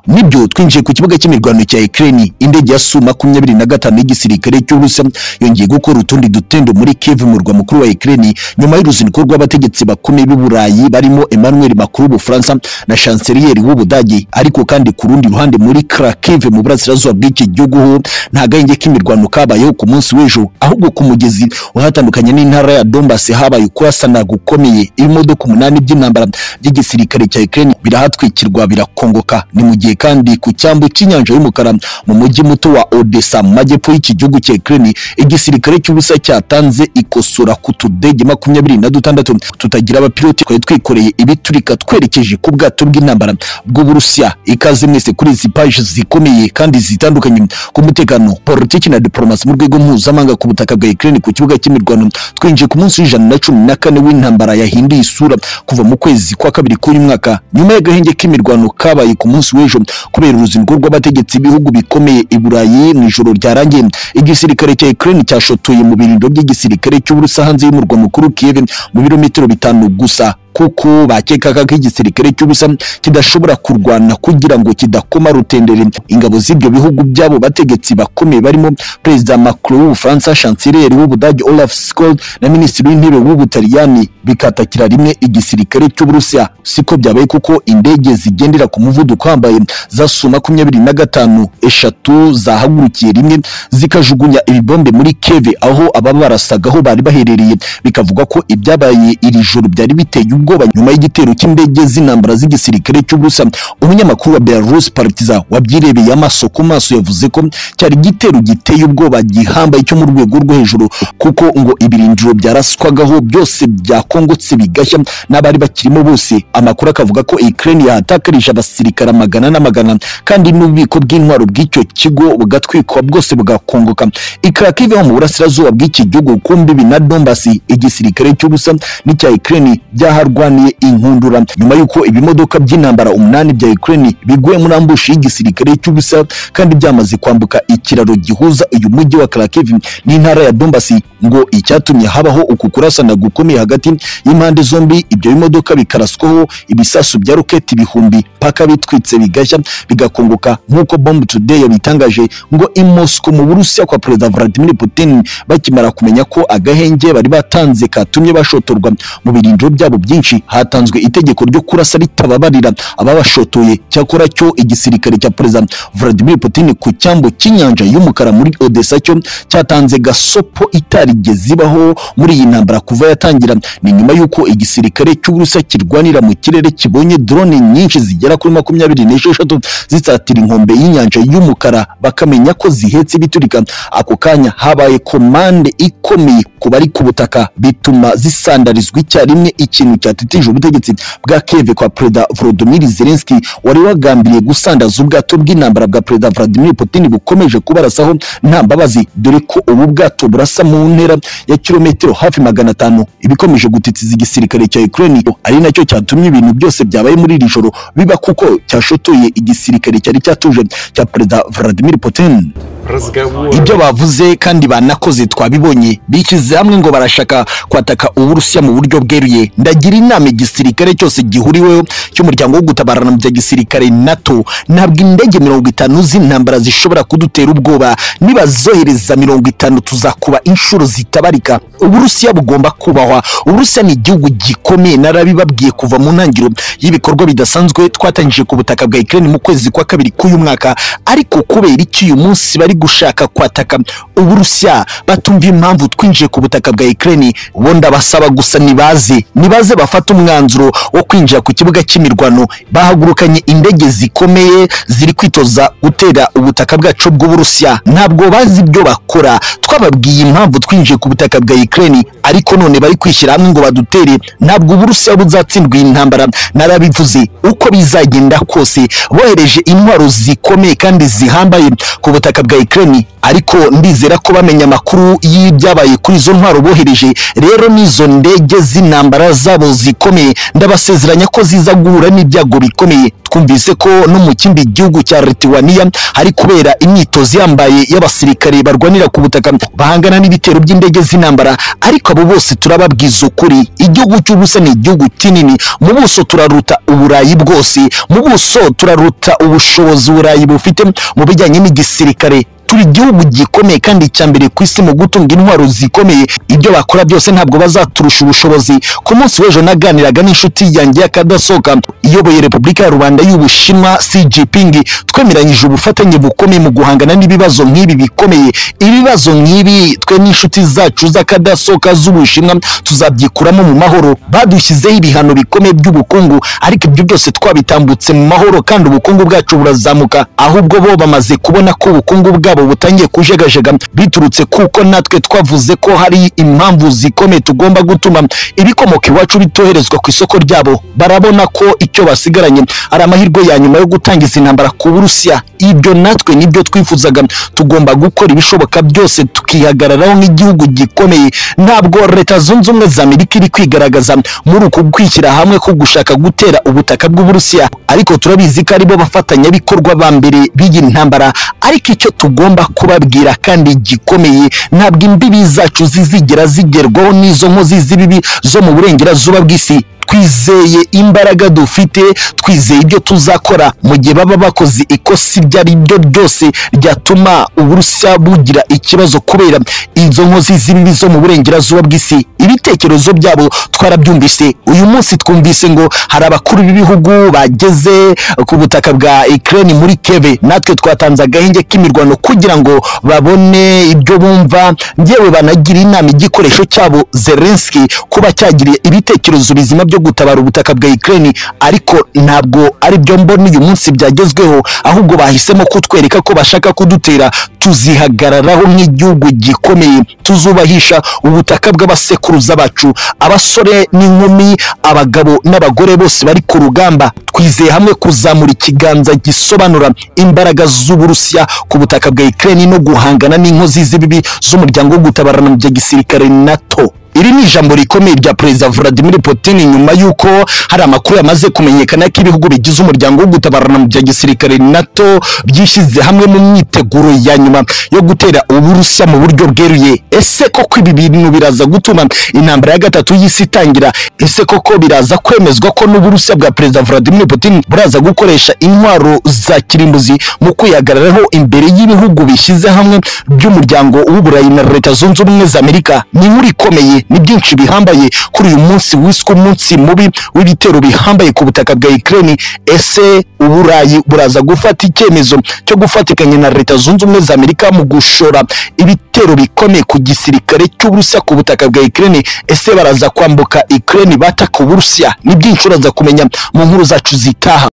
nibyo twinjiye ku kibuga cy'imirwano cya Ukraine indege ya Su makumyabiri na gatanu y'igisirikare cy'Uburusiya yongeye gukora utundi dutendo muri Kiev umurwa mukuru wa Ukraine nyuma y'uruzinduko rw'abategetsi bakomeye b'i Burayi barimo Emmanuel Macron w'Ubufaransa na Chancelier w'Ubudage ariko kandi ku rundi ruhande muri Kharkiv mu burasirazuba bw'iki gihugu ho nta gahenge k'imirwano kabayeho ku munsi w'ejo ahubwo ku mugezi wahatandukanye n'intara ya Donbass habaye ukurasana gukomeye ibimodoka umunani by'intambara by'igisirikare cya Ukraine birahatwikirwa birakongoka ni mu gihe kandi ku cyambu cy'inyanja y'umukara mu mujyi muto wa Odessa mu majyepfo y'iki gihugu cya Ukraine igisirikare cy'ubusa cyatanze ikosora ku tudege makumyabiri na dutandatu tutagira abapiloti twari twikoreye ibiturika twerekeje ku bwato bw'intambara bw'Uburusiya ikaze mwese kuri izi paji zikomeye kandi zitandukanye ku mutekano politiki na diplomasi mu rwego mpuzamahanga ku butaka bwa Ukraine ku kibuga cy'imirwano twinjiye ku munsi w'ijana na cumi na kane w'intambara yahinduye isura kuva mu kwezi kwa kabiri k'uyu mwaka nyuma y'agahenge k'imirwano kabaye ku munsi w'ejo kubera uruzinduko rw'abategetsi b'ibihugu bikomeye i Burayi mu ijoro ryarangiye igisirikare cya Ukraine cyashotoye mu birindo by'igisirikare cy'Uburusiya hanze y'umurwa mukuru Kiev mu birometero bitanu gusa kuko bakekaga ko igisirikare cy'ubusa kidashobora kurwana kugira ngo kidakoma rutendere ingabo z'ibyo bihugu byabo bategetsi bakomeye barimo perezida Macron w'Ubufaransa chancelier w'Ubudage Olaf Scholz na minisitiri w'intebe w'Ubutaliyani bikatakira rimwe igisirikare cy'Uburusiya siko byabaye kuko indege zigendera ku muvuduko uhambaye za Su makumyabiri na gatanu eshatu zahagurukiye rimwe zikajugunya ibibombe muri Kiev aho ababarasagaho bari baherereye bikavuga ko ibyabaye iri joro byari biteye ubwoba nyuma y'igitero cy'indege z'intambara z'igisirikare cy'Uburusiya umunyamakuru wa Belarus Partizan wabyirebeye amaso ku maso yavuze ko cyari igitero giteye ubwoba gihambaye cyo mu rwego rwo hejuru kuko ngo ibirindiro byaraswagaho byose byakongotse bigashya n'abari bakirimo bose amakuru akavuga ko Ukraine yahatakarije abasirikare amagana n'amagana kandi n'ububiko bw'intwaro bw'icyo kigo bugatwikwa bwose bugakongoka i Kharkiv ho mu burasirazuba bw'iki gihugu ku mbibi na Donbass igisirikare cy'Uburusiya n'icya Ukraine byaharwa barwaniye inkundura nyuma y'uko ibimodoka by'intambara umunani bya Ukraine biguye muri ambushi y'igisirikare cy'ubusa kandi byamaze kwambuka ikiraro gihuza uyu mujyi wa Kharkiv n'intara ya Donbass ngo icyatumye habaho uku kurasana gukomeye hagati y'impande zombi ibyo bimodoka bikaraswaho ibisasu bya roketi bihumbi paka bitwitse bigashya bigakongoka nk'uko Bomb Today yabitangaje ngo i Moscow mu Burusiya kwa Perezida Vladimir Putin bakimara kumenya ko agahenge bari batanze katumye bashotorwa mu birindiro byabo byinshi hatanzwe itegeko ryo kurasa ritababarira ababashotoye cyakora cyo igisirikare cya perezida Vladimir Putin ku cyambo cy'inyanja y'umukara muri Odessa cyo cyatanze gasopo itarigeze ibaho muri iyi ntambara kuva yatangira ni nyuma y'uko igisirikare cy'Uburusiya kirwanira mu kirere kibonye drone nyinshi zigera kuri makumyabiri n'esheshatu zisatira inkombe y'inyanja y'umukara bakamenya ko zihetse ibiturika ako kanya habaye komande ikomeye ku bari ku butaka bituma zisandarizwa icyarimwe ikintu cya cyatitije ubutegetsi bwa Kiev kwa Perezida Volodymyr Zelensky wari wagambiriye gusandaza ubwato bw'intambara bwa Perezida Vladimir Putin bukomeje kubarasaho nta mbabazi dore ko ubu bwato burasa mu ntera ya kilometero hafi magana atanu ibikomeje gutitiza igisirikare cya Ukraine ari nacyo cyatumye ibintu byose byabaye muri iri joro biba kuko cyashotoye igisirikare cyari cyatuje cya Perezida Vladimir Putin ibyo bavuze kandi banakoze twabibonye bishyize hamwe ngo barashaka kwataka uburusiya mu buryo bweruye ndagira inama igisirikare cyose gihuriweho cy'umuryango wo gutabarana mu bya gisirikare nato ntabwo indege mirongo itanu z'intambara zishobora kudutera ubwoba nibazohereza mirongo itanu tuzakuba inshuro zitabarika uburusiya bugomba kubahwa uburusiya ni igihugu gikomeye narabibabwiye kuva mu ntangiriro y'ibikorwa bidasanzwe twatangije ku butaka bwa Ukraine mu kwezi kwa kabiri k'uyu mwaka ariko kubera iki uyu munsi bari gushaka kwataka uburusiya batumva impamvu twinjiye ku butaka bwa Ukraine bo ndabasaba gusa nibaze nibaze bafata umwanzuro wo kwinjira ku kibuga cy'imirwano bahagurukanye indege zikomeye ziri kwitoza gutera ubutaka bwacu bw'uburusiya ntabwo bazi ibyo bakora twababwiye impamvu twinjiye ku butaka bwa Ukraine ariko none bari kwishyira hamwe ngo badutere ntabwo uburusiya buzatsindwa intambara narabivuze uko bizagenda kose bohereje intwaro zikomeye kandi zihambaye ku butaka bwa Ukraine ariko ndizera ko bamenye amakuru y'ibyabaye kuri izo ntwaro bohereje rero n'izo ndege z'intambara zabo zikomeye ndabasezeranya ko ziza guhura n'ibyago bikomeye twumvise ko no mu kindi gihugu cya Lithuania hari kubera imyitozo yambaye y'abasirikare barwanira ku butaka bahangana n'ibitero by'indege z'intambara ariko abo bose turababwiza ukuri igihugu cy'ubusa ni igihugu kinini mu buso turaruta uburayi bwose mu buso turaruta ubushobozi uburayi bufite mu bijyanye n'igisirikare turi igihugu gikomeye kandi icya mbere ku isi mu gutunga intwaro zikomeye ibyo bakora byose ntabwo bazaturusha ubushobozi ku munsi w'ejo naganiraga n'inshuti yanjye y'akadasohoka iyoboye repubulika ya rubanda y'ubushinwa xi jinping twemeranyije ubufatanye bukomeye mu guhangana n'ibibazo nk'ibi bikomeye ibibazo nk'ibi twe n'inshuti zacu z'akadasohoka z'ubushinwa tuzabyikuramo mu mahoro badushyizeho ibihano bikomeye by'ubukungu ariko ibyo byose twabitambutse mu mahoro kandi ubukungu bwacu burazamuka ahubwo bo bamaze kubona ko ubukungu bwabo bwabo butangiye kujegajega biturutse kuko natwe twavuze ko hari impamvu zikomeye tugomba gutuma ibikomoka iwacu bitoherezwa ku isoko ryabo barabona ko icyo basigaranye ari amahirwe ya nyuma yo gutangiza intambara ku burusiya ibyo natwe nibyo twifuzaga tugomba gukora ibishoboka byose tukihagararaho nk'igihugu gikomeye ntabwo leta zunze ubumwe za amerika iri kwigaragaza muri uku kwishyira hamwe ko gushaka gutera ubutaka bw'uburusiya ariko turabizi ko aribo bafatanyabikorwa ba mbere b'iyi ntambara ariko icyo tugomba tugomba kubabwira kandi gikomeye ntabwo imbibi zacu zizigera zigerwaho n'izo nkozi z'ibibi zo mu burengerazuba bw'isi twizeye imbaraga dufite twizeye ibyo tuzakora mu gihe baba bakoze ikosa ibyo ari byo byose ryatuma uburusiya bugira ikibazo kubera izo nkozi z'ibibi zo mu burengerazuba bw'isi ibitekerezo byabo twarabyumvise uyu munsi twumvise ngo hari abakuru b'ibihugu bageze ku butaka bwa Ukraine muri Kiev natwe twatanze agahenge k'imirwano kugira ngo babone ibyo bumva ngewe banagira inama igikoresho cyabo Zelensky kuba cyagiriye ibitekerezo bizima byo gutabara ubutaka bwa Ukraine ariko ntabwo ari byo mbona uyu munsi byagezweho ahubwo bahisemo kutwereka ko bashaka kudutera tuzihagararaho nk'igihugu gikomeye tuzubahisha ubutaka bw'abasekuruza bacu abasore n'inkumi abagabo n'abagore bose bari ku rugamba twizeye hamwe kuzamura ikiganza gisobanura imbaraga z'uburusiya ku butaka bwa Ukraine no guhangana n'inkozi z'ibibi z'umuryango wo gutabarana mu bya gisirikare NATO iri ni ijambo rikomeye rya perezida Vladimir Putin nyuma y'uko hari amakuru yamaze kumenyekana ko ibihugu bigize umuryango wo gutabarana mu bya gisirikare NATO byishyize hamwe mu myiteguro ya nyuma yo gutera uburusiya mu buryo bweruye ese koko ibi bintu biraza gutuma intambara ya gatatu y'isi itangira ese koko biraza kwemezwa ko n'uburusiya bwa perezida Vladimir Putin buraza gukoresha intwaro za kirimbuzi mu kwihagararaho imbere y'ibihugu bishyize hamwe by'umuryango w'uburayi na leta zunze ubumwe za Amerika ni inkuru ikomeye ni byinshi bihambaye kuri uyu munsi wiswe umunsi mubi w'ibitero bihambaye ku butaka bwa Ukraine ese uburayi buraza gufata icyemezo cyo gufatikanya na leta zunze ubumwe za Amerika mu gushora ibitero bikomeye ku gisirikare cy'uburusiya ku butaka bwa Ukraine ese baraza kwambuka Ukraine bataka uburusiya ni byinshi uraza kumenya mu nkuru zacu zitaha